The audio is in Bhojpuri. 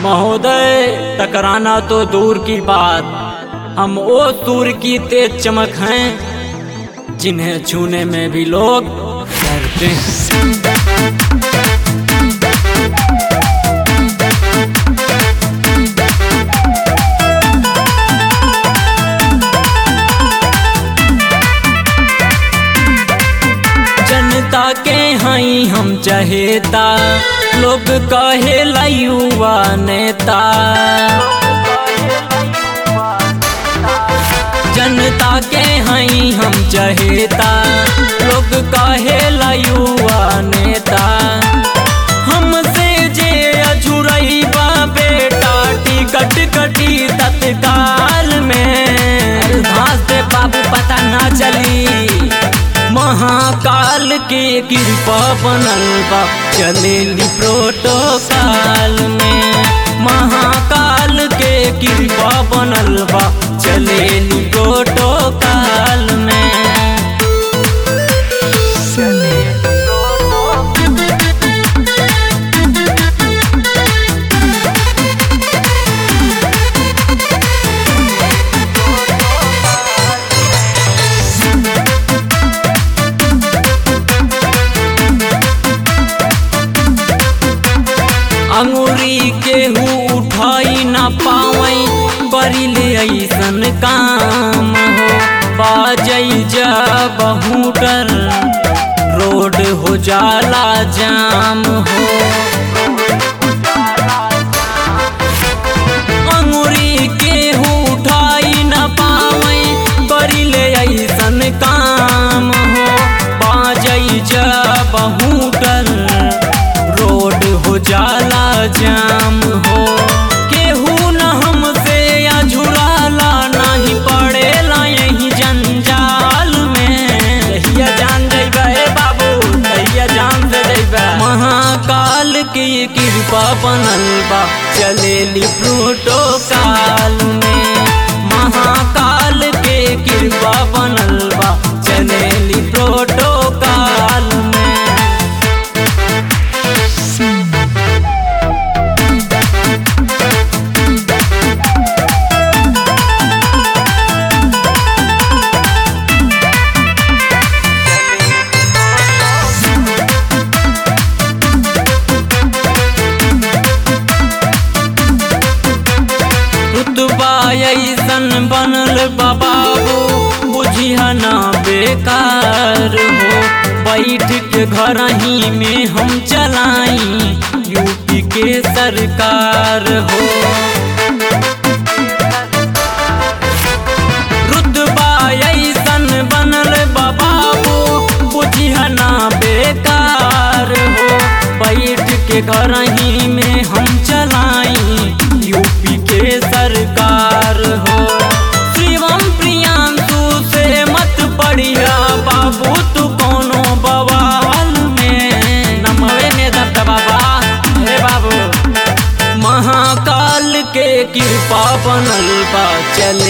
महोदय टकराना तो दूर की बात हम वो सूर की तेज चमक हैं जिन्हें छूने में भी लोग डरते हैं जनता के हई हम चहेता लोग कहे युवा नेता जनता के हई हम चहेता लोग कहे युवा नेता हमसे जे अझुरैबा बेटा टिकट कटी तत्काल में घास दे बाबू पता ना चली महाकाल के कृपा बनल बा चलेली प्रोटोकाल में महाकाल के कृपा बनल बा चलेली प्रोटोकाल में अंगूरी केहू उठाई न पावई करिले ऐसन काम हो बाजई जा बहुटर रोड हो जाला जाम हो अंगूरी केहू उठाई न पावई करिले ऐसन काम हो बाजई जा बहुटर रोड हो जाला जाम हो केहू न हमसे या झुराला नहीं पड़ेला यही जंजाल में कहिया जान जइबा ए बाबू कहिया जान से जइबा महाकाल की कृपा बनल बा चलेली प्रोटोकाल में महाकाल के कृपा बनल बा चलेली प्रोटोकाल में रुतबा ऐसन बनल बाबू बुझिया ना बेकार हो बैठ के घर ही में हम चलाई यूपी के सरकार हो रुतबा ऐसन बनल बाबू बुझिया ना बेकार हो बैठ के घर ही में हम चलाई यूपी के सरकार हो शिवम प्रियांशु से मत पढ़िया बाबू तू कोनो बवाल में नमवे में दब बाबा हे बाबू महाकाल के कृपा बनल बा चल